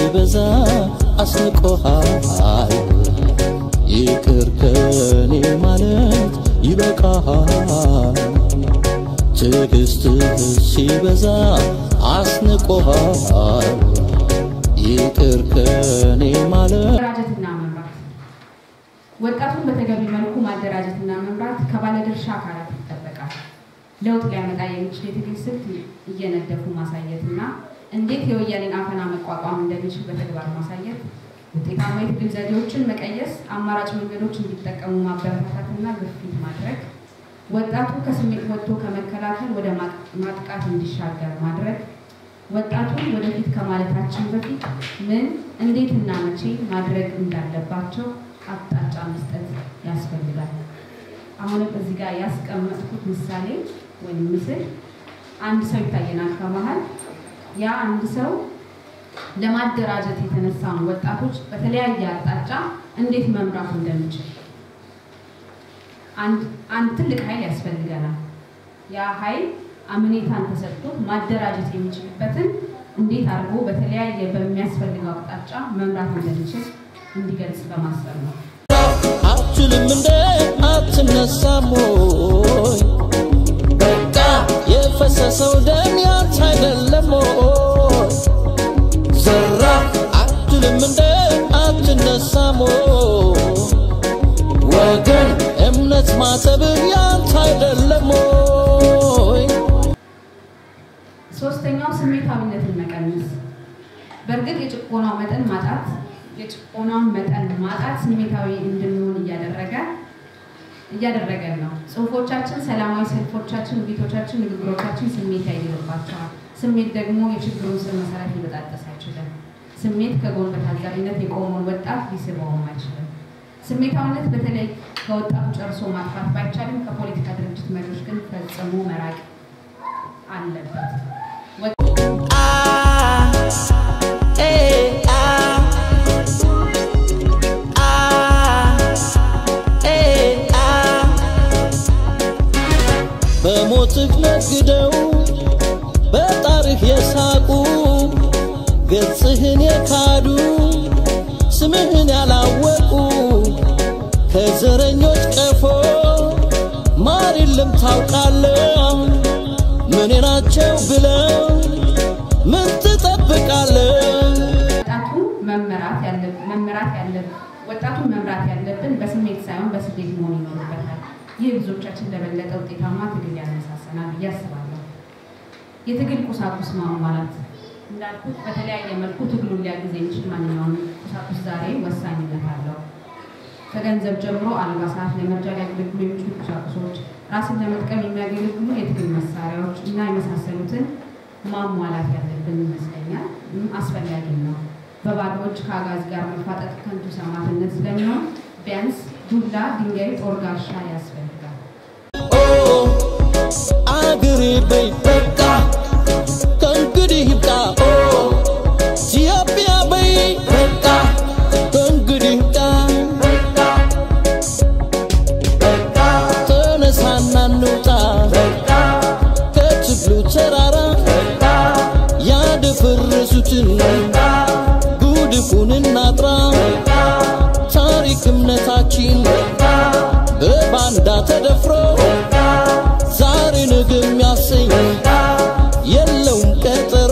ሲበዛ አስንቆሃል ይቅር ከኔ ማለት ይበቃሃል ትዕግስትህ ሲበዛ አስንቆሃል ይቅር ከኔ ማለት ማደራጀትና መምራት ወጣቱን በተገቢ መልኩ ማደራጀትና መምራት ከባለድርሻ አካላት ይጠበቃል። ለውጥ ሊያመጣ የሚችል የትግል ስልት እየነደፉ ማሳየትና እንዴት የወያኔን አፈና መቋቋም እንደሚችል በተግባር ማሳየት፣ ውጤታማ የትግል ዘዴዎችን መቀየስ፣ አማራጭ መንገዶች እንዲጠቀሙ ማበረታታትና ግፊት ማድረግ፣ ወጣቱ ከስሜት ወጥቶ ከመከላከል ወደ ማጥቃት እንዲሻገር ማድረግ ወጣቱን ወደፊት ከማለታችን በፊት ምን እንዴትና መቼ ማድረግ እንዳለባቸው አቅጣጫ መስጠት ያስፈልጋል። አሁንም እዚህ ጋር ያስቀመጥኩት ምሳሌ ወይም ምስል አንድ ሰው ይታየናል ከመሀል። ያ አንድ ሰው ለማደራጀት የተነሳውን ወጣቶች በተለያየ አቅጣጫ እንዴት መምራት እንደሚችል አንድ ትልቅ ኃይል ያስፈልገናል። ያ ኃይል አምኔታን ተሰጥቶት ማደራጀት የሚችልበትን እንዴት አድርጎ በተለያየ በሚያስፈልገው አቅጣጫ መምራት እንደሚችል እንዲገልጽ በማሰብ ነው። አትችልም እንደ አትነሳም ወይ በቃ የፈሰሰው ደም ያንተ አይደለም ወይ ዘራ አትችልም እንደ አትነሳም ወይ ወገን እምነት ማተብህ ያንተ አይደለም ወይ ሶስተኛው ስሜታዊነትን መቀነስ። በእርግጥ የጭቆናው መጠን ማጣት የጭቆናውን መጠን ማጣት ስሜታዊ እንድንሆን እያደረገ እያደረገን ነው። ጽሁፎቻችን፣ ሰላማዊ ሰልፎቻችን፣ ውይይቶቻችን፣ ንግግሮቻችን ስሜት ያይልባቸዋል። ስሜት ደግሞ የችግሩን ስር መሰረት ሊበጣጠስ አይችልም። ስሜት ከጎን በታዛቢነት የቆመውን ወጣት ሊስበውም አይችልም። ስሜታዊነት በተለይ ከወጣቱ ጨርሶ ማጥፋት ባይቻልም ከፖለቲካ ድርጅት መሪዎች ግን ፈጽሞ መራቅ አለበት። በሞትህ ነግደው በጣርህ የሳቁ ገጽህን የካዱ ስምህን ያላወቁ ከዘረኞች ቀፎ ማር የለም ታውቃለህ ምን ናቸው ብለው ምን ትጠብቃለህ? ወጣቱ መመራት ያለብን መመራት ያለብን ወጣቱን መምራት ያለብን በስሜት ሳይሆን በስሌት መሆን ይኖርበታል። ይህ ብዙዎቻችን ለበለጠ ውጤታማ ትግል ያነሳሰናል ብዬ አስባለሁ። የትግል ቁሳቁስ ማሟላት እንዳልኩት በተለያየ መልኩ ትግሉን ሊያግዝ የሚችል ማንኛውም ቁሳቁስ ዛሬ ወሳኝነት አለው። ከገንዘብ ጀምሮ አልባሳት፣ ለመርጃ ሊያገለግሉ የሚችሉ ቁሳቁሶች፣ ራስን ለመጥቀም የሚያገለግሉ የትግል መሳሪያዎች እና የመሳሰሉትን ማሟላት ያለብን ይመስለኛል። አስፈላጊ ነው። በባዶ እጅ ከአጋዚ ጋር መፋጠጥ ከንቱ ሰማዕትነት ስለሚሆን ቢያንስ ዱላ፣ ድንጋይ፣ ጦር፣ ጋሻ ያስፈልጋል። ኦ አገሬ በይ በቃ ከእንግዲህ ይብቃ ኦ ኢትዮጵያ በይ በቃ ከእንግዲህ ይብቃ ተነሳና እንውጣ ከትግሉ ተራራ ያደፈረሱትን ጉድፉን እናጥራ ታሪክ እምነታችን በባንዳ ተደፍሮ ዛሬ ነገ የሚያሰኝ የለውም ቀጠሮ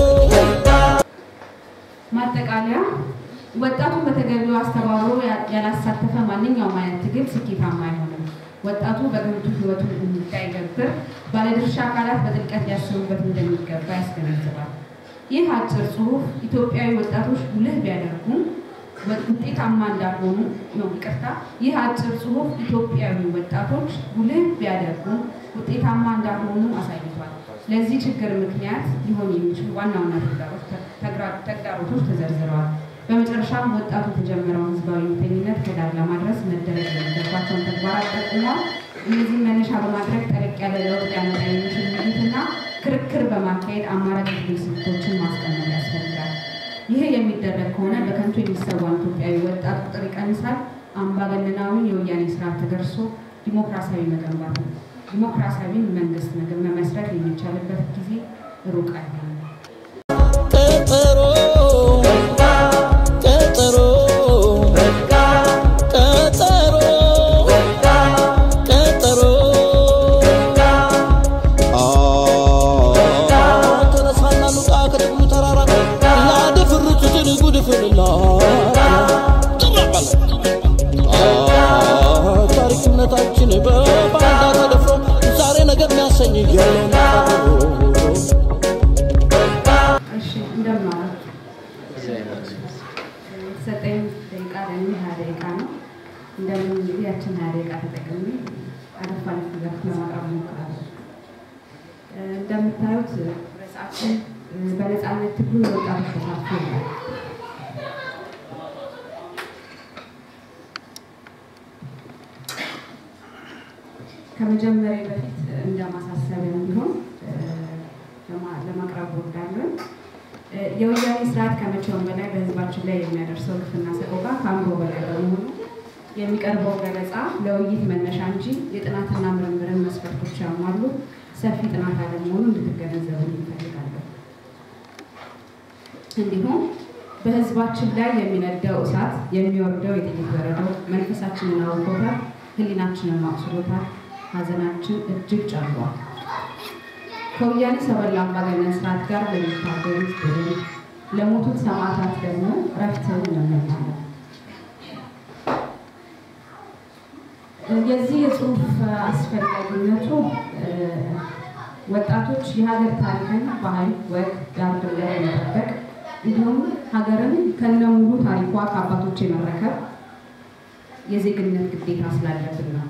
ማጠቃለያ ወጣቱን በተገቢው አስተባብሮ ያላሳተፈ ማንኛውም አይነት ትግል ስኬታማ አይሆንም። ወጣቱ በከንቱ ህይወቱን እንዳይገብር ባለድርሻ አካላት በጥልቀት ሊያስቡበት እንደሚገባ ያስገነዝባል። ይህ አጭር ጽሁፍ ኢትዮጵያዊ ወጣቶች ጉልህ ቢያደርጉም ውጤታማ እንዳልሆኑ ነው። ይቅርታ። ይህ አጭር ጽሁፍ ኢትዮጵያዊ ወጣቶች ጉልህ ቢያደርጉም ውጤታማ እንዳልሆኑ አሳይቷል። ለዚህ ችግር ምክንያት ሊሆን የሚችሉ ዋና ዋና ተግዳሮቶች ተዘርዝረዋል። በመጨረሻም ወጣቱ የተጀመረውን ህዝባዊ እምቢተኝነት ከዳር ለማድረስ መደረግ የሚገባቸውን ተግባራት ጠቁሟል። እነዚህም መነሻ በማድረግ ጠለቅ ያለ ለውጥ ሊያመጣ የሚችል ውይይትና ክርክር በማካሄድ አማራጭ ትግል ስልቶችን ማስቀመጥ ያስፈልጋል። ይህ የሚደረግ ከሆነ በከንቱ የሚሰዋን ኢትዮጵያዊ ወጣት ቁጥር ይቀንሳል። አምባገነናዊ የወያኔ ስርዓት ተገርሶ ዲሞክራሲያዊ መገንባት ዲሞክራሲያዊ መንግስት መመስረት የሚቻልበት ጊዜ ሩቅ አይሆንም። ቀጠሮ ደቂቃ ተጠቅሜ አለፍ አለፍ ዘርፍ ለማቅረብ እሞክራለሁ። እንደምታዩት ርዕሳችን በነፃነት ትግሉ የወጣቶች ተሳትፎ ይላል። ከመጀመሪያ በፊት እንደ ማሳሰቢያ እንዲሆን ለማቅረብ ወዳለን የወያኔ ስርዓት ከመቼውም በላይ በህዝባችን ላይ የሚያደርሰው ግፍና ሰቆቃ ከአእምሮ በላይ በመሆኑ የሚቀርበው ገለጻ ለውይይት መነሻ እንጂ የጥናትና ምርምርን መስፈርቶች ያሟሉ ሰፊ ጥናት አለመሆኑ እንድትገነዘቡ እንፈልጋለን። እንዲሁም በህዝባችን ላይ የሚነደው እሳት የሚወርደው የጥይት በረዶ መንፈሳችንን አውቆታል፣ ህሊናችንን ማቁስሎታል፣ ሀዘናችን እጅግ ጨምሯል። ከወያኔ ሰበላ አምባገነን ስርዓት ጋር ለሚታገሉት ድል፣ ለሞቱት ሰማዕታት ደግሞ እረፍትን እንመኛለን። የዚህ የጽሁፍ አስፈላጊነቱ ወጣቶች የሀገር ታሪክን፣ ባህል፣ ወግ፣ ዳር ድንበር የመጠበቅ እንዲሁም ሀገርን ከነሙሉ ታሪኳ ከአባቶች የመረከብ የዜግነት ግዴታ ስላለብን ነው።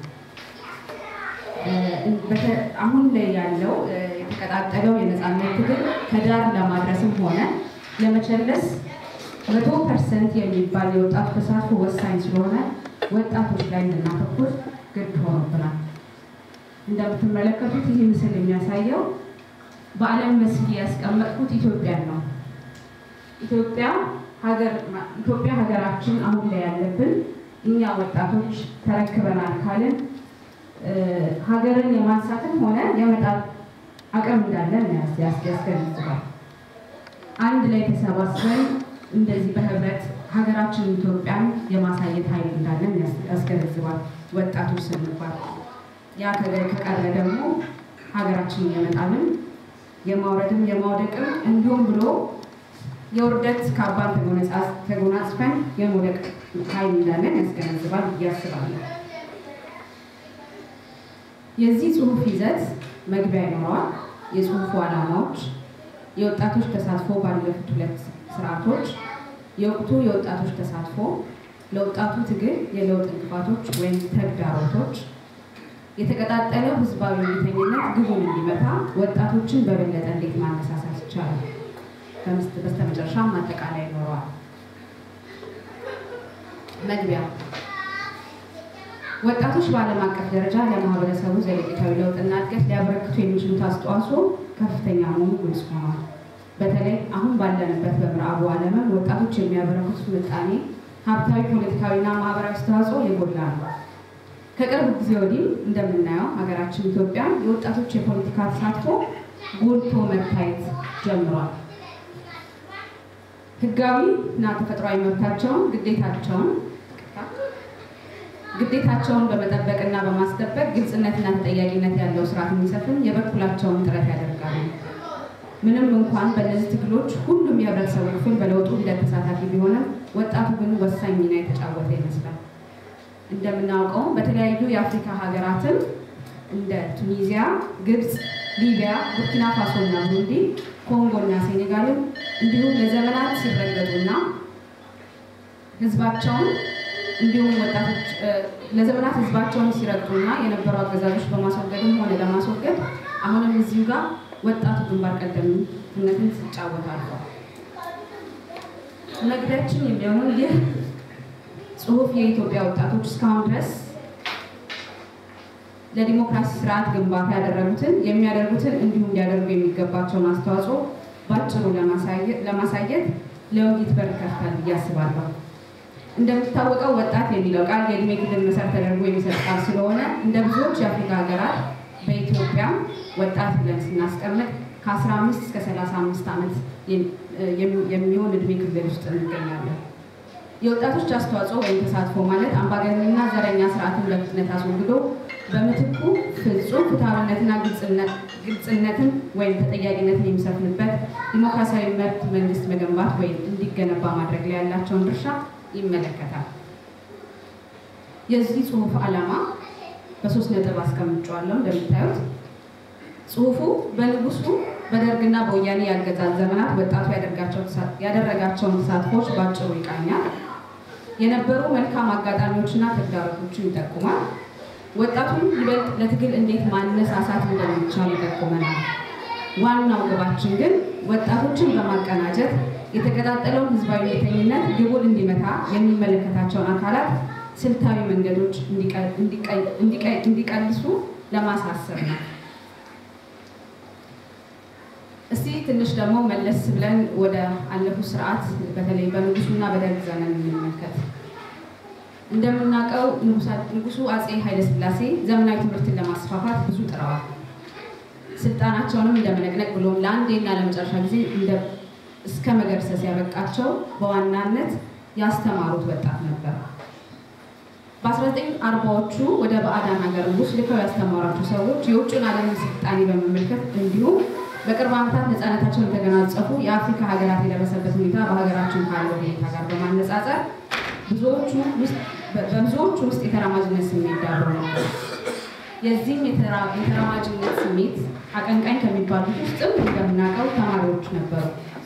አሁን ላይ ያለው የተቀጣጠለው የነፃነት ትግል ከዳር ለማድረስም ሆነ ለመቸለስ መቶ ፐርሰንት የሚባል የወጣቱ ተሳትፎ ወሳኝ ስለሆነ ወጣቶች ላይ እንድናተኩር ግድ ሆኖብናል። እንደምትመለከቱት ይህ ምስል የሚያሳየው በዓለም መስክ ያስቀመጥኩት ኢትዮጵያን ነው። ኢትዮጵያ ኢትዮጵያ ሀገራችን አሁን ላይ ያለብን እኛ ወጣቶች ተረክበናል ካልን ሀገርን የማንሳትም ሆነ የመጣል አቅም እንዳለን ያስገነዝባል። አንድ ላይ ተሰባስበን እንደዚህ በህብረት ሀገራችን ኢትዮጵያን የማሳየት ኃይል እንዳለን ያስገነዝባል። ወጣቶች ስንባል ያ ከቀረ ደግሞ ሀገራችንን የመጣልን የማውረድም የማውደቅም እንዲሁም ብሎ የውርደት ካባን ተጎናጽፈን የመውደቅ ኃይል እንዳለን ያስገነዝባል ብዬ አስባለሁ። የዚህ ጽሁፍ ይዘት መግቢያ ይኖረዋል። የጽሁፉ ዓላማዎች፣ የወጣቶች ተሳትፎ ባለፉት ሁለት ስርዓቶች፣ የወቅቱ የወጣቶች ተሳትፎ፣ ለወጣቱ ትግል የለውጥ እንቅፋቶች ወይም ተግዳሮቶች፣ የተቀጣጠለው ህዝባዊ እምቢተኝነት ግቡን እንዲመታ ወጣቶችን በበለጠ እንዴት ማነሳሳት ይቻላል። በስተመጨረሻ ማጠቃለያ ይኖረዋል። መግቢያ ወጣቶች በዓለም አቀፍ ደረጃ ለማህበረሰቡ ዘለቄታዊ ለውጥና እድገት ሊያበረክቱ የሚችሉት አስተዋጽኦ ከፍተኛ መሆኑ ግልጽ ሆኗል። በተለይ አሁን ባለንበት በምዕራቡ ዓለምም ወጣቶች የሚያበረክቱት ምጣኔ ሀብታዊ፣ ፖለቲካዊና ማህበራዊ አስተዋጽኦ የጎላ ነው። ከቅርብ ጊዜ ወዲህ እንደምናየው ሀገራችን ኢትዮጵያ የወጣቶች የፖለቲካ ተሳትፎ ጎልቶ መታየት ጀምሯል። ህጋዊ እና ተፈጥሯዊ መብታቸውን ግዴታቸውን ግዴታቸውን በመጠበቅና በማስጠበቅ ግልጽነትና ተጠያቂነት ያለው ስርዓት እንዲሰፍን የበኩላቸውን ጥረት ያደርጋሉ። ምንም እንኳን በእነዚህ ትግሎች ሁሉም የህብረተሰቡ ክፍል በለውጡ ሂደት ተሳታፊ ቢሆንም ወጣቱ ግን ወሳኝ ሚና የተጫወተ ይመስላል። እንደምናውቀው በተለያዩ የአፍሪካ ሀገራትን እንደ ቱኒዚያ፣ ግብፅ፣ ሊቢያ፣ ቡርኪና ፋሶ እና ብሩንዲ፣ ኮንጎ እና ሴኔጋልም እንዲሁም ለዘመናት ሲረገጡና ህዝባቸውን እንዲሁም ወጣቶች ለዘመናት ህዝባቸውን ሲረግጡና የነበሩ አገዛዞች በማስወገድም ሆነ ለማስወገድ አሁንም እዚሁ ጋር ወጣቱ ግንባር ቀደምትነትን ሲጫወት አልፏል። መግቢያችን የሚሆነው ይህ ጽሁፍ የኢትዮጵያ ወጣቶች እስካሁን ድረስ ለዲሞክራሲ ስርዓት ግንባታ ያደረጉትን የሚያደርጉትን እንዲሁም ሊያደርጉ የሚገባቸውን አስተዋጽኦ በአጭሩ ለማሳየት ለውይይት በር ከፍታል ብዬ አስባለሁ። እንደሚታወቀው ወጣት የሚለው ቃል የእድሜ ክልል መሰረት ተደርጎ የሚሰጥ ቃል ስለሆነ እንደ ብዙዎች የአፍሪካ ሀገራት በኢትዮጵያ ወጣት ብለን ስናስቀምጥ ከ15 እስከ 35 ዓመት የሚሆን እድሜ ክልል ውስጥ እንገኛለን። የወጣቶች አስተዋጽኦ ወይም ተሳትፎ ማለት አምባገነንና ዘረኛ ስርዓትን በፍጥነት አስወግዶ በምትኩ ፍጹም ፍትሐዊነትና ግልጽነትን ወይም ተጠያቂነትን የሚሰፍንበት ዲሞክራሲያዊ መብት መንግስት መገንባት ወይም እንዲገነባ ማድረግ ላይ ያላቸውን ድርሻ ይመለከታል። የዚህ ጽሁፍ ዓላማ በሶስት ነጥብ አስቀምጫዋለሁ። እንደምታዩት ጽሁፉ በንጉሱ በደርግና በወያኔ ያገዛዝ ዘመናት ወጣቱ ያደረጋቸውን ተሳትፎች በአጭሩ ይቃኛል። የነበሩ መልካም አጋጣሚዎችና ተግዳሮቶችን ይጠቁማል። ወጣቱን ይበልጥ ለትግል እንዴት ማነሳሳት እንደሚቻል ይጠቁመናል። ዋናው ግባችን ግን ወጣቶችን በማቀናጀት የተቀጣጠለውን ህዝባዊ ቤተኝነት ግቡን እንዲመታ የሚመለከታቸውን አካላት ስልታዊ መንገዶች እንዲቀልሱ ለማሳሰብ ነው። እስቲ ትንሽ ደግሞ መለስ ብለን ወደ አለፉት ስርዓት በተለይ በንጉሱና በደርግ ዘመን እንመልከት። እንደምናውቀው ንጉሱ አጼ ኃይለስላሴ ዘመናዊ ትምህርትን ለማስፋፋት ብዙ ጥረዋል። ስልጣናቸውንም እንደመነቅነቅ ብሎም ለአንዴና ለመጨረሻ ጊዜ እስከ መገርሰስ ያበቃቸው በዋናነት ያስተማሩት ወጣት ነበር። በ1940ዎቹ ወደ ባዕዳን ሀገር ንጉስ ልከው ያስተማሯቸው ሰዎች የውጭን ዓለም ስልጣኔ በመመልከት እንዲሁም በቅርብ ዓመታት ነፃነታቸውን የተገናጸፉ የአፍሪካ ሀገራት የደረሰበት ሁኔታ በሀገራችን ካለው ሁኔታ ጋር በማነጻጸር በብዙዎቹ ውስጥ የተራማጅነት ስሜት ዳብሮ ነበር። የዚህም የተራማጅነት ስሜት አቀንቃኝ ከሚባሉት ውስጥም እንደምናውቀው ተማሪዎች ነበሩ።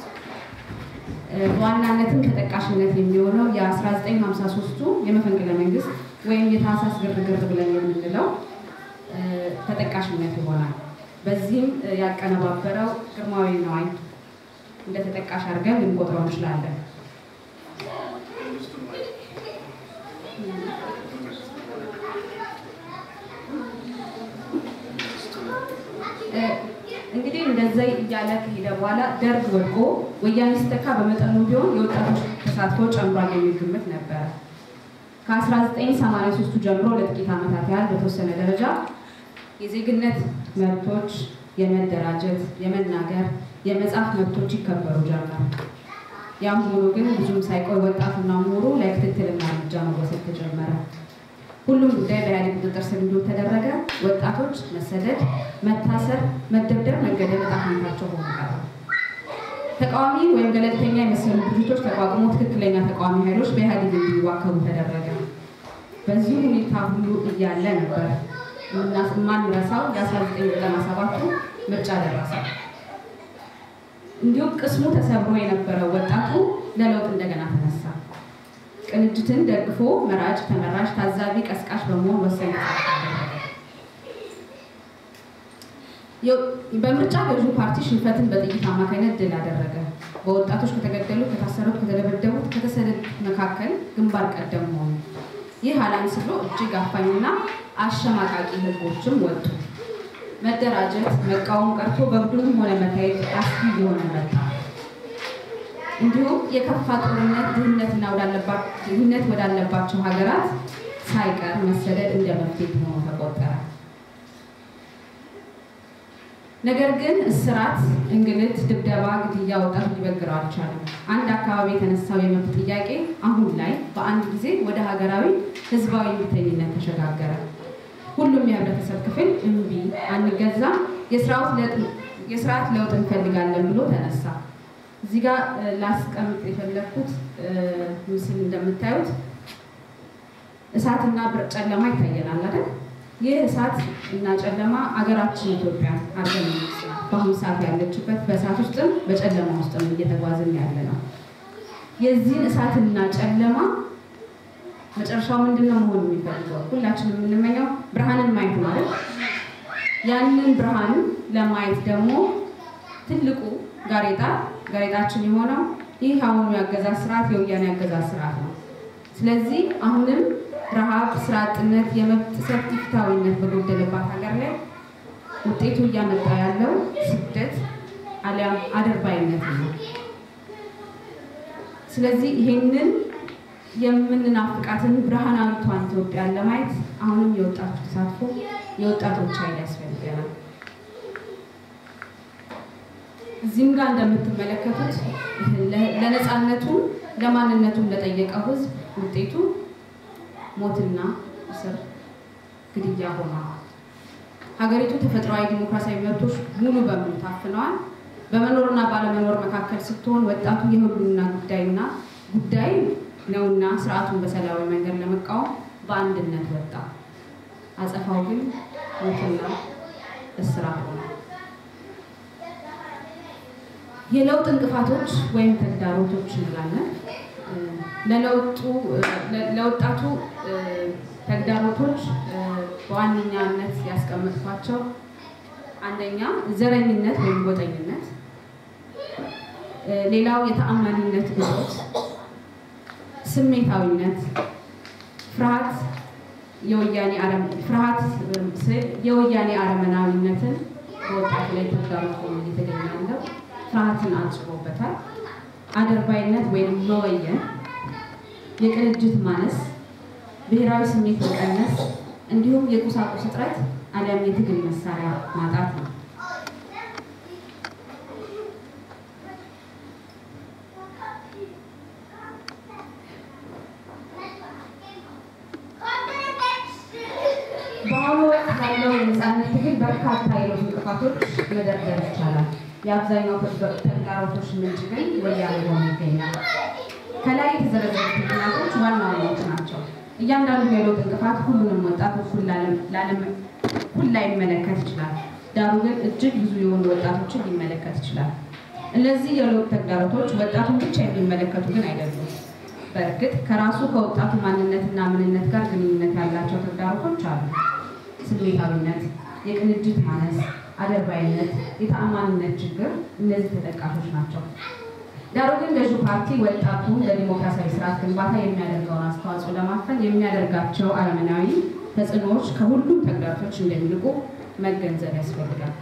በዋናነትም ተጠቃሽነት የሚሆነው የ1953ቱ የመፈንቅለ መንግስት ወይም የታህሳስ ግርግር ብለን የምንለው ተጠቃሽነት ይሆናል። በዚህም ያቀነባበረው ግርማዊ ነዋይ እንደ ተጠቃሽ አድርገን ልንቆጥረው እንችላለን። እንግዲህ እንደዛ እያለ ከሄደ በኋላ ደርግ ወድቆ ወያኔ ሲተካ በመጠኑ ቢሆን የወጣቶች ተሳትፎ ጨምሯል የሚል ግምት ነበረ። ከ1983 ጀምሮ ለጥቂት ዓመታት ያህል በተወሰነ ደረጃ የዜግነት መብቶች፣ የመደራጀት፣ የመናገር፣ የመጻፍ መብቶች ይከበሩ ጀመር። ያም ሆኖ ግን ብዙም ሳይቆይ ወጣቱና ምሁሩ ላይ ክትትልና እርምጃ መወሰድ ተጀመረ። ሁሉም ጉዳይ በኢህአዴግ ቁጥጥር ስር እንዲውል ተደረገ። ወጣቶች መሰደድ፣ መታሰር፣ መደብደብ፣ መገደል ዕጣ ፈንታቸው ሆኖ ቀረ። ተቃዋሚ ወይም ገለልተኛ የመሰሉ ድርጅቶች ተቋቁሞ ትክክለኛ ተቃዋሚ ኃይሎች በኢህአዴግ እንዲዋከቡ ተደረገ። በዚህ ሁኔታ ሁሉ እያለ ነበር የማንረሳው የ1997ቱ ምርጫ ደረሰ። እንዲሁም ቅስሙ ተሰብሮ የነበረው ወጣቱ ለለውጥ እንደገና ተነሳ። ቅንጅትን ደግፎ መራጭ፣ ተመራጭ፣ ታዛቢ፣ ቀስቃሽ በመሆን ወሳኝ በምርጫ ገዢው ፓርቲ ሽንፈትን በጥይት አማካኝነት ድል አደረገ። በወጣቶች ከተገደሉ፣ ከታሰሩት፣ ከተደበደቡት፣ ከተሰደዱት መካከል ግንባር ቀደም ሆኑ። ይህ አላንስ ብሎ እጅግ አፋኝና አሸማቃቂ ህጎችም ወጡ። መደራጀት፣ መቃወም ቀርቶ በቡድንም ሆነ መታየት አስጊ የሆነ መጣ። እንዲሁም የከፋ ጦርነት፣ ድህነት ወዳለባቸው ሀገራት ሳይቀር መሰደድ እንደ መፍትሄ ሆኖ ተቆጠረ። ነገር ግን እስራት፣ እንግልት፣ ድብደባ፣ ግድያ ወጣቱ ሊበግረው አልቻለም። አንድ አካባቢ የተነሳው የመብት ጥያቄ አሁን ላይ በአንድ ጊዜ ወደ ሀገራዊ ህዝባዊ እምቢተኝነት ተሸጋገረ። ሁሉም የህብረተሰብ ክፍል እምቢ፣ አንገዛም፣ የስርዓት ለውጥ እንፈልጋለን ብሎ ተነሳ። እዚህ ጋር ላስቀምጥ የፈለግኩት ምስል እንደምታዩት እሳትና ጨለማ ይታየናል አይደል? ይህ እሳት እና ጨለማ አገራችን ኢትዮጵያ አርገን በአሁኑ ሰዓት ያለችበት በእሳት ውስጥም በጨለማ ውስጥም እየተጓዝን ያለ ነው። የዚህን እሳትና ጨለማ መጨረሻው ምንድን ነው መሆን የሚፈልገው? ሁላችንም የምንመኘው ብርሃንን ማየት ማለት ያንን ብርሃን ለማየት ደግሞ ትልቁ ጋሬጣ ጋሬጣችን የሆነው ይህ አሁኑ የአገዛዝ ስርዓት የወያኔ አገዛዝ ስርዓት ነው። ስለዚህ አሁንም ረሃብ፣ ስራ አጥነት፣ የመብት ጥሰት፣ ኢፍትሐዊነት በጎደለባት ሀገር ላይ ውጤቱ እያመጣ ያለው ስደት አሊያም አድርባይነት ነው። ስለዚህ ይሄንን የምንናፍቃትን ብርሃናዊቷን ኢትዮጵያን ለማየት አሁንም የወጣቶች ተሳትፎ የወጣቶች ኃይል ያስፈልገናል። እዚህም ጋር እንደምትመለከቱት ለነፃነቱም ለማንነቱም ለጠየቀው ሕዝብ ውጤቱ ሞትና እስር፣ ግድያ ሆኗል። ሀገሪቱ ተፈጥሯዊ ዲሞክራሲያዊ መብቶች ሙሉ በሙሉ ታፍነዋል። በመኖርና ባለመኖር መካከል ስትሆን ወጣቱ የህልውና ጉዳይና ጉዳይ ነውና ስርዓቱን በሰላማዊ መንገድ ለመቃወም በአንድነት ወጣ። አጸፋው ግን ሞትና እስራት ሆነ። የለውጥ እንቅፋቶች ወይም ተግዳሮቶች እንላለን። ለለውጡ ለወጣቱ ተግዳሮቶች በዋነኛነት ያስቀመጥኳቸው አንደኛ ዘረኝነት ወይም ጎጠኝነት፣ ሌላው የተአማኒነት እጦት፣ ስሜታዊነት፣ ፍርሃት የወያኔ አረም ፍርሃት የወያኔ አረመናዊነትን በወጣቱ ላይ ተጋርጦ እየተገኘ ያለው ፍርሃትን አጭቦበታል። አደርባይነት ወይም መወየን፣ የቅንጅት ማነስ፣ ብሔራዊ ስሜት መቀነስ እንዲሁም የቁሳቁስ እጥረት አሊያም የትግል መሳሪያ ማጣት ነው። በአሁኑ ወቅት ያለው የነፃነት ትግል በርካታ የለውጥ እንቅፋቶች መደርደር ይቻላል። የአብዛኛው ተግዳሮቶች ምንጭ ግን ወያኔ ሆኖ ይገኛል። ከላይ የተዘረዘሩት ምክንያቶች ዋና ዋናዎች ናቸው። እያንዳንዱ የለውጥ እንቅፋት ሁሉንም ወጣት እኩል ላይመለከት ይችላል። ዳሩ ግን እጅግ ብዙ የሆኑ ወጣቶችን ሊመለከት ይችላል። እነዚህ የለውጥ ተግዳሮቶች ወጣቱን ብቻ የሚመለከቱ ግን አይደሉም። በእርግጥ ከራሱ ከወጣቱ ማንነትና ምንነት ጋር ግንኙነት ያላቸው ተግዳሮቶች አሉ። ስሜታዊነት፣ የቅንጅት ማነስ፣ አደርባይነት፣ የተአማኒነት ችግር እነዚህ ተጠቃሾች ናቸው። ዳሩ ግን ገዢው ፓርቲ ወጣቱ ለዲሞክራሲያዊ ስርዓት ግንባታ የሚያደርገውን አስተዋጽኦ ለማፈን የሚያደርጋቸው አረመናዊ ተጽዕኖዎች ከሁሉም ተግዳሮቶች እንደሚልቁ መገንዘብ ያስፈልጋል።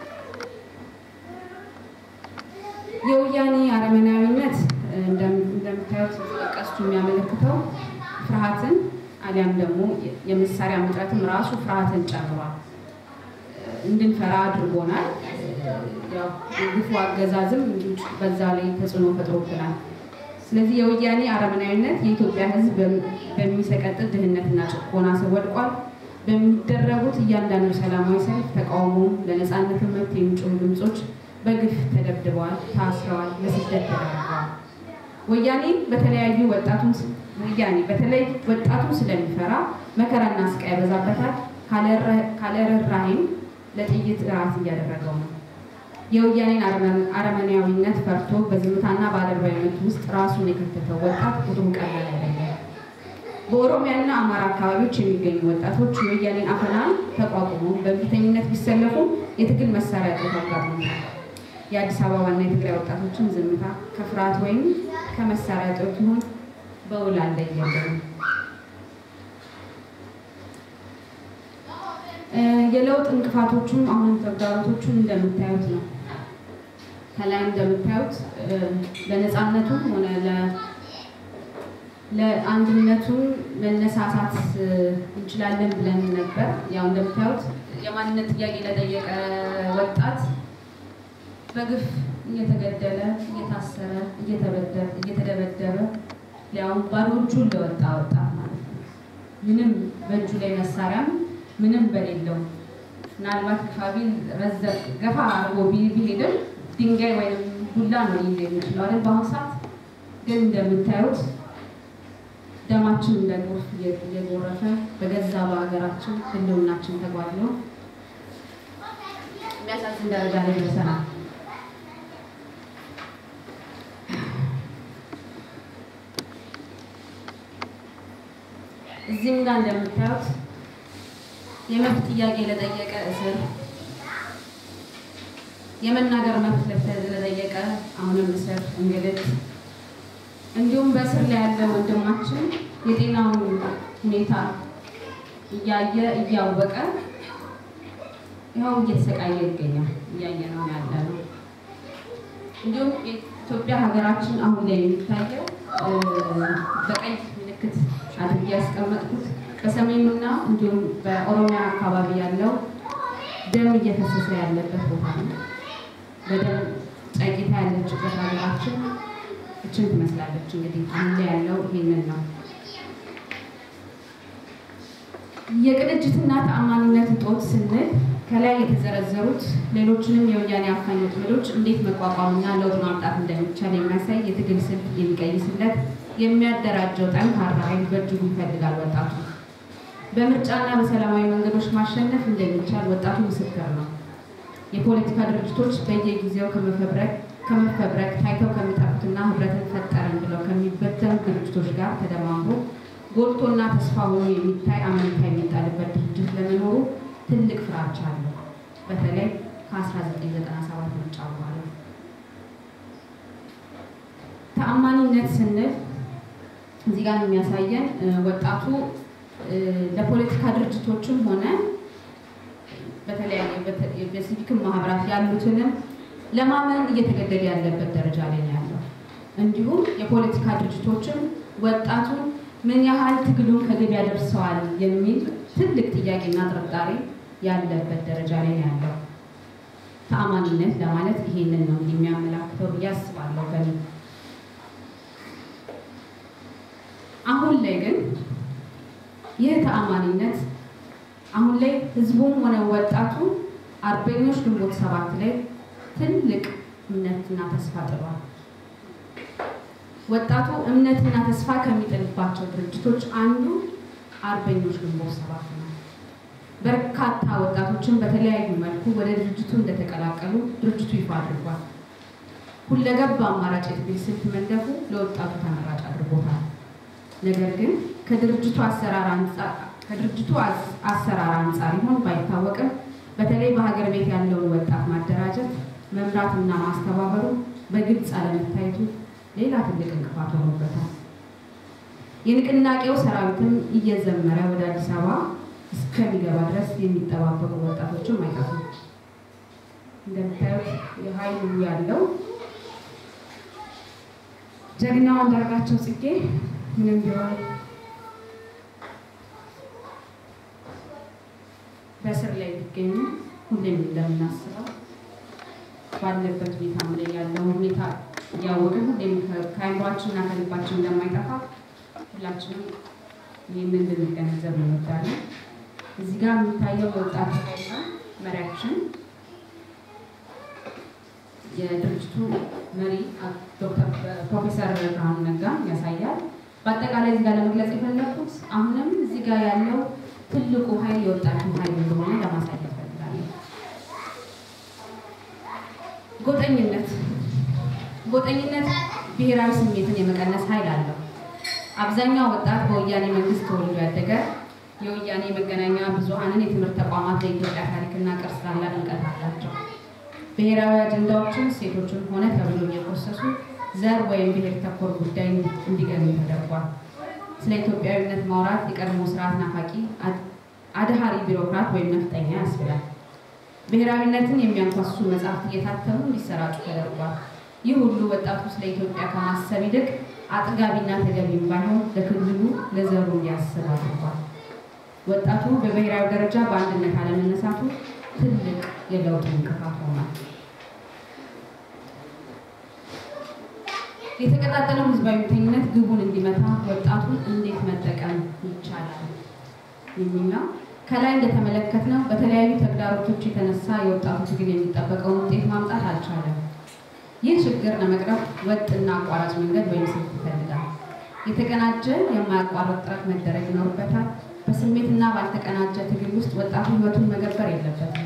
የወያኔ አረመናዊነት እንደምታዩት ተጠቀስቱ የሚያመለክተው ፍርሃትን አሊያም ደግሞ የመሳሪያ እጥረትም ራሱ ፍርሃትን ጨምሯል። እንድንፈራ አድርጎናል። ግፉ አገዛዝም በዛ ላይ ተጽዕኖ ፈጥሮብናል። ስለዚህ የወያኔ አረመናዊነት የኢትዮጵያ ሕዝብ በሚሰቀጥል ድህነትና ጭቆና ስር ወድቋል። በሚደረጉት እያንዳንዱ ሰላማዊ ሰልፍ፣ ተቃውሞ፣ ለነፃነት መብት የሚጮሁ ድምፆች በግፍ ተደብድበዋል፣ ታስረዋል፣ ለስደት ተዳርገዋል። ወያኔ በተለያዩ ወጣቱን ወያኔ በተለይ ወጣቱን ስለሚፈራ መከራና ስቃይ ያበዛበታል። ካለ ርኅራኄም ለጥይት እራት እያደረገው ነው። የወያኔን አረመኔያዊነት ፈርቶ በዝምታና በአደርባይነት ውስጥ ራሱን የከተተው ወጣት ቁጥሩ ቀላል አይደለም። በኦሮሚያና አማራ አካባቢዎች የሚገኙ ወጣቶች የወያኔን አፈና ተቋቁሞ በእምቢተኝነት ቢሰለፉ የትግል መሳሪያ እጦት አጋጥሞታል። የአዲስ አበባና የትግራይ ወጣቶችን ዝምታ ከፍርሃት ወይም ከመሳሪያ እጦት ይሁን በውል አልለየም። የለውጥ እንቅፋቶቹም አሁን ተግዳሮቶቹን እንደምታዩት ነው። ከላይ እንደምታዩት ለነፃነቱም ሆነ ለአንድነቱ መነሳሳት እንችላለን ብለን ነበር። ያው እንደምታዩት የማንነት ጥያቄ ለጠየቀ ወጣት በግፍ እየተገደለ፣ እየታሰረ፣ እየተደበደበ ሊያውም ባዶ እጁን ለወጣ ወጣት ማለት ነው። ምንም በእጁ ላይ መሳሪያም ምንም በሌለው ምናልባት ግፋቢል ረዘቅ ገፋ አድርጎ ቢሄድም ድንጋይ ወይም ዱላ ነው ሊይዝ የሚችለው አይደል? በአሁኑ ሰዓት ግን እንደምታዩት ደማችን እንደ ጎርፍ እየጎረፈ በገዛ በሀገራችን ህልውናችን ተጓድሎ የሚያሳዝን ደረጃ ላይ ደርሰናል። እዚህም ጋር እንደምታዩት የመብት ጥያቄ ለጠየቀ እስር፣ የመናገር መብት ለጠየቀ አሁንም እስር፣ እንግልት እንዲሁም በእስር ላይ ያለ ወንድማችን የጤናውን ሁኔታ እያየ እያወቀ ይኸው እየተሰቃየ ይገኛል። እያየ ነው ያለ ነው። እንዲሁም የኢትዮጵያ ሀገራችን አሁን ላይ የሚታየው በቀይ ምልክት አድርጌ ያስቀመጥኩት በሰሜኑና እንዲሁም በኦሮሚያ አካባቢ ያለው ደም እየፈሰሰ ያለበት ቦታ ነው። በደም ጨቂታ ያለችበት ሀገራችን እችን ትመስላለች። እንግዲህ አሁን ላይ ያለው ይሄንን ነው። የቅንጅትና ተአማኒነት እጦት ስንል ከላይ የተዘረዘሩት ሌሎችንም የወያኔ አፋኝ ወጥመዶች እንዴት መቋቋምና ለውጥ ማምጣት እንደሚቻል የሚያሳይ የትግል ስልት የሚቀይስለት የሚያደራጀው ጠንካራ ኃይል በእጅጉ ይፈልጋል ወጣቱ። በምርጫና በሰላማዊ መንገዶች ማሸነፍ እንደሚቻል ወጣቱ ምስክር ነው። የፖለቲካ ድርጅቶች በየጊዜው ከመፈብረክ ከመፈብረክ ታይተው ከሚጠፉትና ህብረትን ፈጠርን ብለው ከሚበተኑ ድርጅቶች ጋር ተደማምሮ ጎልቶና ተስፋ ሆኖ የሚታይ አመኔታ የሚጣልበት ድርጅት ለመኖሩ ትልቅ ፍራቻ አለው። በተለይ ከ1997 ምርጫ በኋላ ተአማኒነት ስንል እዚህ ጋር የሚያሳየን ወጣቱ ለፖለቲካ ድርጅቶችም ሆነ በተለያየ በሲቪክ ማህበራት ያሉትንም ለማመን እየተገደደ ያለበት ደረጃ ላይ ነው ያለው። እንዲሁም የፖለቲካ ድርጅቶችም ወጣቱን ምን ያህል ትግሉን ከግብ ያደርሰዋል የሚል ትልቅ ጥያቄና ጥርጣሬ ያለበት ደረጃ ላይ ነው ያለው። ተአማኒነት ለማለት ይሄንን ነው የሚያመላክተው ብዬ አስባለሁ። በእኔ አሁን ላይ ግን ይህ ተአማኒነት አሁን ላይ ህዝቡም ሆነ ወጣቱ አርበኞች ግንቦት ሰባት ላይ ትልቅ እምነትና ተስፋ ጥሏል። ወጣቱ እምነትና ተስፋ ከሚጥልባቸው ድርጅቶች አንዱ አርበኞች ግንቦት ሰባት ነው። በርካታ ወጣቶችን በተለያዩ መልኩ ወደ ድርጅቱ እንደተቀላቀሉ ድርጅቱ ይፋ አድርጓል። ሁለገብ አማራጭ የትግል ስልት መንደፉ ለወጣቱ ተመራጭ አድርጎታል። ነገር ግን ከድርጅቱ አሰራር አንጻር ከድርጅቱ አሰራር አንጻር ይሆን ባይታወቅም በተለይ በሀገር ቤት ያለውን ወጣት ማደራጀት መምራትና ማስተባበሩ በግልጽ አለመታየቱ ሌላ ትልቅ እንቅፋት ሆኖበታል። የንቅናቄው ሰራዊትም እየዘመረ ወደ አዲስ አበባ እስከሚገባ ድረስ የሚጠባበቁ ወጣቶችም አይጠፉም። እንደምታዩት የኃይሉ ያለው ጀግናው አንዳርጋቸው ጽጌ ምንም ቢሆን በስር ላይ ቢገኙ ሁሌም እንደምናስበው ባለበት ሁኔታ ላይ ያለው ሁኔታ እያወቅን ሁሌም ከአይምሯችንና ከልባችን እንደማይጠፋ ሁላችንም ይህንን ልንገነዘብ እንወዳለን። እዚህ ጋር የሚታየው የወጣት ኃይል መሪያችን የድርጅቱ መሪ ዶክተር ፕሮፌሰር ብርሃኑ ነጋ ያሳያል። በአጠቃላይ እዚህ ጋር ለመግለጽ የፈለኩት አሁንም እዚህ ጋር ያለው ትልቁ ኃይል የወጣቱ ኃይል እንደሆነ ለማሳየት ፈልጋለሁ። ጎጠኝነት ጎጠኝነት ብሔራዊ ስሜትን የመቀነስ ኃይል አለው። አብዛኛው ወጣት በወያኔ መንግስት ተወልዶ ያደገ የወያኔ መገናኛ ብዙኃንን የትምህርት ተቋማት ለኢትዮጵያ ታሪክና ቅርስ ታላቅ ንቀት አላቸው። ብሔራዊ አጀንዳዎችን ሴቶችን ሆነ ተብሎ እየኮሰሱ ዘር ወይም ብሔር ተኮር ጉዳይ እንዲገኙ ተደርጓል። ስለ ኢትዮጵያዊነት ማውራት የቀድሞ ስርዓት ናፋቂ አድሃሪ ቢሮክራት ወይም ነፍጠኛ ያስብላል። ብሔራዊነትን የሚያንኳስሱ መጽሐፍት እየታተሙ እንዲሰራጩ ተደርጓል። ይህ ሁሉ ወጣቱ ስለ ኢትዮጵያ ከማሰብ ይልቅ አጥጋቢና ተገቢም ባይሆን ለክልሉ ለዘሩ እንዲያስብ አድርጓል። ወጣቱ በብሔራዊ ደረጃ በአንድነት አለመነሳቱ ትልቅ የለውጥ እንቅፋት ሆኗል። የተቀጣጠለው ህዝባዊ እምቢተኝነት ግቡን እንዲመታ ወጣቱን እንዴት መጠቀም ይቻላል የሚለው ከላይ እንደተመለከትነው በተለያዩ ተግዳሮቶች የተነሳ የወጣቱ ትግል የሚጠበቀውን ውጤት ማምጣት አልቻለም። ይህ ችግር ለመቅረፍ ወጥና አቋራጭ መንገድ ወይም ስልት ይፈልጋል። የተቀናጀ የማያቋርጥ ጥረት መደረግ ይኖርበታል። በስሜትና ባልተቀናጀ ትግል ውስጥ ወጣቱ ህይወቱን መገበር የለበትም።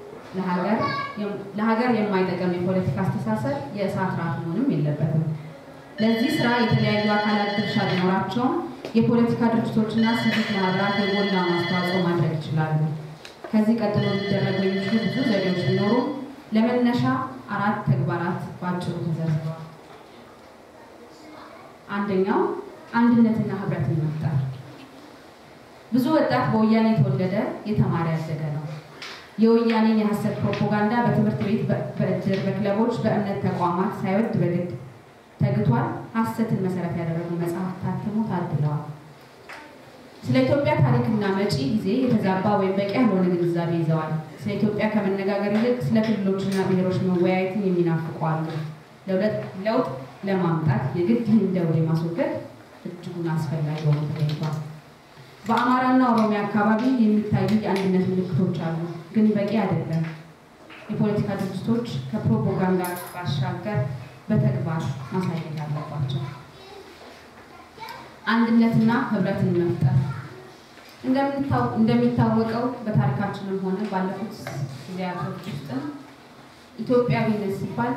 ለሀገር የማይጠቅም የፖለቲካ አስተሳሰብ የእሳት ራት መሆንም የለበትም። ለዚህ ስራ የተለያዩ አካላት ድርሻ ቢኖራቸውም የፖለቲካ ድርጅቶችና ሲቪክ ማህበራት የጎላውን አስተዋጽኦ ማድረግ ይችላሉ። ከዚህ ቀጥሎ ሊደረጉ የሚችሉ ብዙ ዘዴዎች ቢኖሩ ለመነሻ አራት ተግባራት በአጭሩ ተዘርዝረዋል። አንደኛው አንድነትና ህብረትን መፍጠር። ብዙ ወጣት በወያኔ የተወለደ የተማረ ያደገ ነው። የወያኔን የሐሰት ፕሮፓጋንዳ በትምህርት ቤት፣ በእድር፣ በክለቦች፣ በእምነት ተቋማት ሳይወድ በግድ ተግቷል። ሐሰትን መሰረት ያደረጉ መጽሐፍ ታትሞ ታድለዋል። ስለ ኢትዮጵያ ታሪክና መጪ ጊዜ የተዛባ ወይም በቂ ያልሆነ ግንዛቤ ይዘዋል። ስለ ኢትዮጵያ ከመነጋገር ይልቅ ስለ ክልሎችና ብሔሮች መወያየትን የሚናፍቁ አሉ። ለውጥ ለማምጣት የግድ ይህን ደውል ማስወገድ እጅጉን አስፈላጊ ሆኖ ተገኝቷል። በአማራና ኦሮሚያ አካባቢ የሚታዩ የአንድነት ምልክቶች አሉ፣ ግን በቂ አይደለም። የፖለቲካ ድርጅቶች ከፕሮፓጋንዳ ባሻገር በተግባር ማሳየት አለባቸው። አንድነትና ህብረትን መፍጠር እንደሚታወቀው በታሪካችንም ሆነ ባለፉት ጊዜያቶች ውስጥም ኢትዮጵያዊነት ሲባል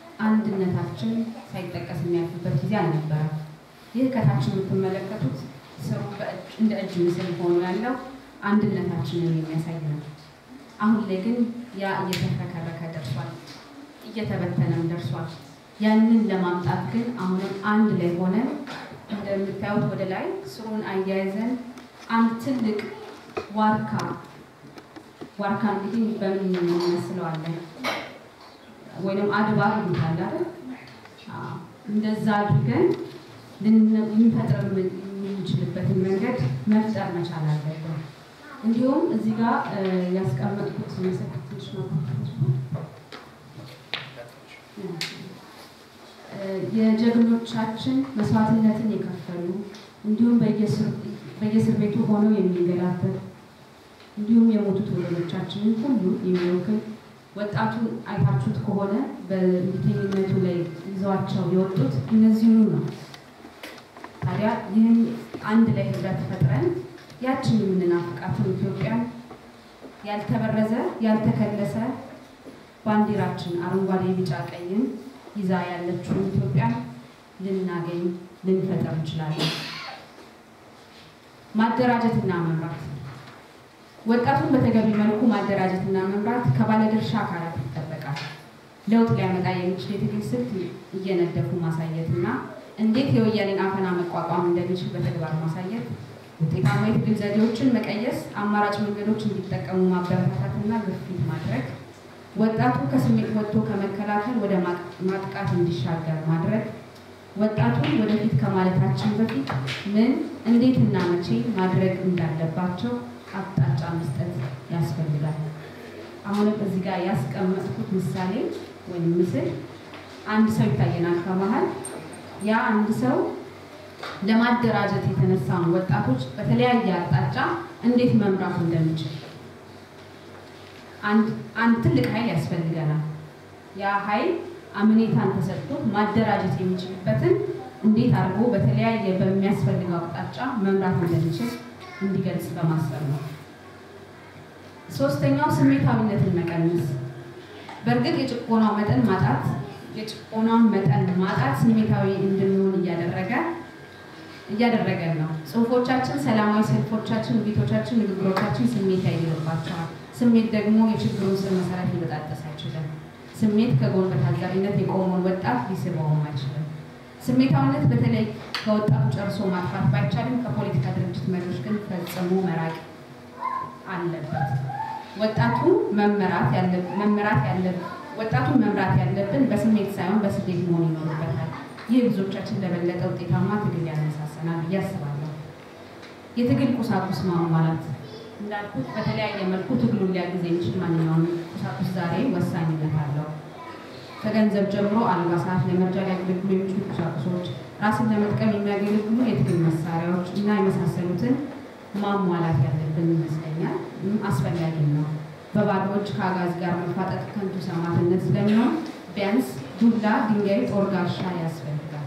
አንድነታችን ሳይጠቀስ የሚያልፍበት ጊዜ አልነበረም። ይህ ከታች የምትመለከቱት ስሩ እንደ እጅ ምስል ሆኖ ያለው አንድነታችንን የሚያሳይ ነው። አሁን ላይ ግን ያ እየተፈከረከ ደርሷል፣ እየተበተነም ደርሷል። ያንን ለማምጣት ግን አሁንም አንድ ላይ ሆነን እንደምታዩት ወደ ላይ ስሩን አያይዘን አንድ ትልቅ ዋርካ ዋርካ እንግዲህ በምን እንመስለዋለን? ወይም አድባር ይሉታል አይደል? እንደዛ አድርገን ልንፈጥር የምንችልበትን መንገድ መፍጠር መቻል አለብን። እንዲሁም እዚህ ጋር ያስቀመጥኩት መሰከት ትንሽ ነው የጀግኖቻችን መስዋዕትነትን የከፈሉ እንዲሁም በየእስር ቤቱ ሆነው የሚንገላበት እንዲሁም የሞቱት ወገኖቻችንን ሁሉ የሚወክል ወጣቱን አይታችሁት ከሆነ በእንቢተኝነቱ ላይ ይዘዋቸው የወጡት እነዚህኑ ነው። ታዲያ ይህን አንድ ላይ ህብረት ፈጥረን ያችን የምንናፍቃትን ኢትዮጵያን ያልተበረዘ ያልተከለሰ ባንዲራችን አረንጓዴ፣ ቢጫ፣ ቀይን ይዛ ያለችውን ኢትዮጵያን ልናገኝ ልንፈጠር እንችላለን። ማደራጀትና መምራት ወጣቱን በተገቢ መልኩ ማደራጀትና መምራት ከባለድርሻ አካላት ይጠበቃል። ለውጥ ሊያመጣ የሚችል የትግል ስልት እየነደፉ ማሳየትና እንዴት የወያኔን አፈና መቋቋም እንደሚችል በተግባር ማሳየት፣ ውጤታማ የትግል ዘዴዎችን መቀየስ፣ አማራጭ መንገዶች እንዲጠቀሙ ማበረታታትና ግፊት ማድረግ፣ ወጣቱ ከስሜት ወጥቶ ከመከላከል ወደ ማጥቃት እንዲሻገር ማድረግ፣ ወጣቱን ወደፊት ከማለታችን በፊት ምን እንዴትና መቼ ማድረግ እንዳለባቸው አቅጣጫ መስጠት ያስፈልጋል። አሁንም እዚህ ጋር ያስቀመጥኩት ምሳሌ ወይም ምስል አንድ ሰው ይታየናል ከመሀል ያ አንድ ሰው ለማደራጀት የተነሳውን ወጣቶች በተለያየ አቅጣጫ እንዴት መምራት እንደሚችል አንድ ትልቅ ኃይል ያስፈልገናል። ያ ኃይል አምኔታን ተሰጥቶት ማደራጀት የሚችልበትን እንዴት አድርጎ በተለያየ በሚያስፈልገው አቅጣጫ መምራት እንደሚችል እንዲገልጽ በማሰብ ነው። ሶስተኛው ስሜታዊነትን መቀነስ። በእርግጥ የጭቆናው መጠን ማጣት የጭቆናውን መጠን ማጣት ስሜታዊ እንድንሆን እያደረገ እያደረገን ነው። ጽሁፎቻችን፣ ሰላማዊ ሰልፎቻችን፣ ውይይቶቻችን፣ ንግግሮቻችን ስሜት ያይልባቸዋል። ስሜት ደግሞ የችግሩን ስር መሰረት ሊበጣጠስ አይችልም። ስሜት ከጎን በታዛቢነት የቆመውን ወጣት ሊስበውም አይችልም። ስሜታዊነት በተለይ ከወጣቱ ጨርሶ ማጥፋት ባይቻልም ከፖለቲካ ድርጅት መሪዎች ግን ፈጽሞ መራቅ አለበት። ወጣቱ መመራት መመራት ያለበት ወጣቱን መምራት ያለብን በስሜት ሳይሆን በስሌት መሆን ይኖርበታል። ይህ ብዙዎቻችን ለበለጠ ውጤታማ ትግል ያነሳሰናል ብዬ አስባለሁ። የትግል ቁሳቁስ ማሟላት እንዳልኩት በተለያየ መልኩ ትግሉን ሊያግዝ የሚችል ማንኛውም ቁሳቁስ ዛሬ ወሳኝነት አለው። ከገንዘብ ጀምሮ አልባሳት፣ ለመርጃ ሊያገለግሉ የሚችሉ ቁሳቁሶች፣ ራስን ለመጥቀም የሚያገለግሉ የትግል መሳሪያዎች እና የመሳሰሉትን ማሟላት ያለብን ይመስለኛል። አስፈላጊ ነው። በባዶ እጅ ከአጋዚ ጋር መፋጠጥ ከንቱ ሰማዕትነት ስለሚሆን ቢያንስ ዱላ፣ ድንጋይ፣ ጦር፣ ጋሻ ያስፈልጋል።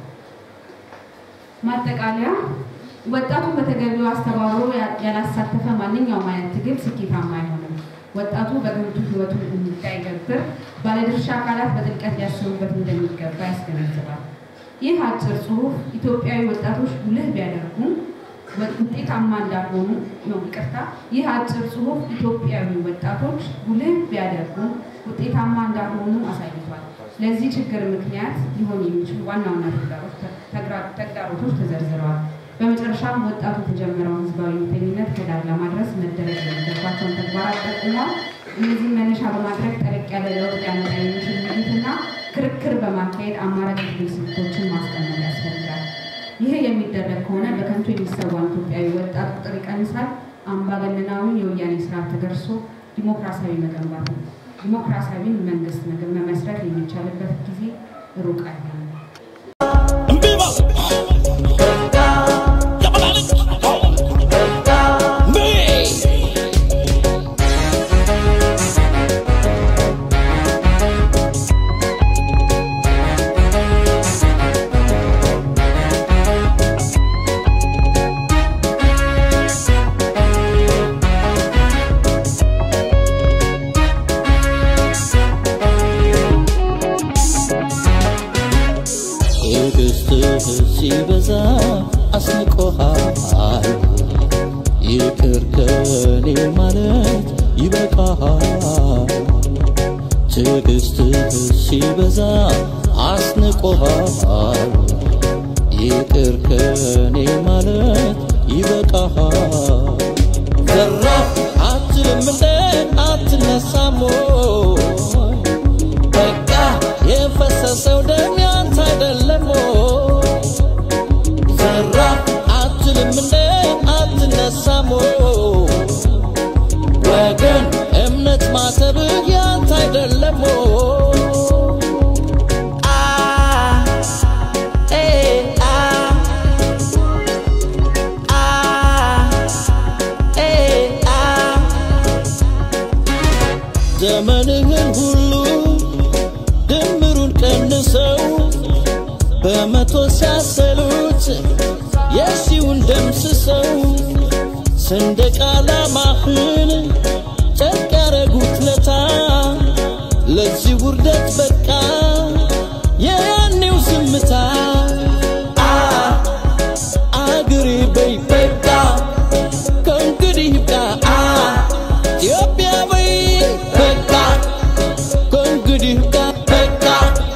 ማጠቃለያ ወጣቱን በተገቢው አስተባብሮ ያላሳተፈ ማንኛውም አይነት ትግል ስኬታማ አይሆንም። ወጣቱ በከንቱ ህይወቱን እንዳይገብር ባለድርሻ አካላት በጥልቀት ሊያስቡበት እንደሚገባ ያስገነዝባል። ይህ አጭር ጽሁፍ ኢትዮጵያዊ ወጣቶች ጉልህ ቢያደርጉም ውጤታማ እንዳልሆኑ ነው። ይቅርታ። ይህ አጭር ጽሁፍ ኢትዮጵያዊ ወጣቶች ጉልህ ቢያደርጉም ውጤታማ እንዳልሆኑ አሳይቷል። ለዚህ ችግር ምክንያት ሊሆኑ የሚችሉ ዋና ዋና ተግዳሮቶች ተዘርዝረዋል። በመጨረሻም ወጣቱ የተጀመረውን ህዝባዊ እምቢተኝነት ከዳር ለማድረስ መደረግ የሚገባቸውን ተግባራት ጠቁሟል። እነዚህን መነሻ በማድረግ ጠለቅ ያለ ለውጥ ሊያመጣ የሚችል ውይይትና ክርክር በማካሄድ አማራጭ ትግል ስልቶችን ማስቀመጥ ያስፈልጋል። ይህ የሚደረግ ከሆነ በከንቱ የሚሰዋን ኢትዮጵያዊ ወጣት ቁጥር ይቀንሳል። አምባገነናዊን የወያኔ ስርዓት ተገርሶ ዲሞክራሲያዊ መገንባት ዲሞክራሲያዊን መንግስት መመስረት የሚቻልበት ጊዜ ሩቅ አይሆንም። ይበቃሃል ትዕግስትህ ሲበዛ አስንቆሃል ይቅር ከኔ ማለት ይበቃሃል ዘራፍ አትልም እንደ አትነሳም ወይ? በቃ የፈሰሰው ደም ያንተ አይደለም ወይ? ዘራፍ አትልም እንደ አትነሳም ወይ? ወገን እምነት ማተብህ ያንተ አይደለም ወይ? አ ኤ አ አ ኤ አ ዘመንህን ሁሉ ድምሩን ቀንሰው በመቶ ሲያሰሉት የሺውን ደምስሰው ሰንደቅ ዓላማህን ጨርቅ ያረጉት ለታ ለዚህ ውርደት በቃ የያኔው ዝምታ አ አገሬ በይ በቃ ከእንግዲህ ይብቃ አ ኢትዮጵያ በይ በቃ ከእንግዲህ ይብቃ በቃ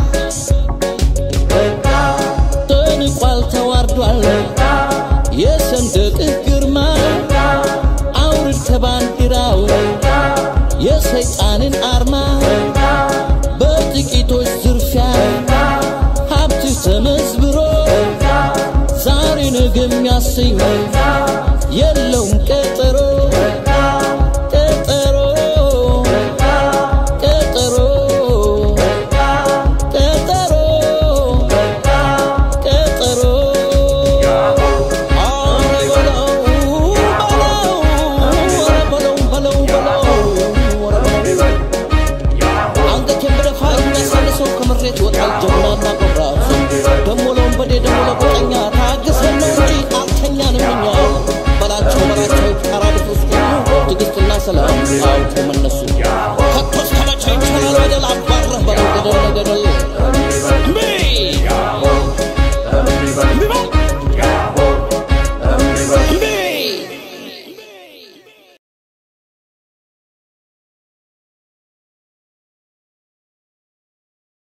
ተንቋል ተዋርዷል የሰንደቅህ ግርማ አውርድ ከባንዲራው የሰይጣንን አርማ በጥቂቶች ዝርፊያ ሀብትህ ተመዝብሮ ዛሬ ነገ የሚያሰኝ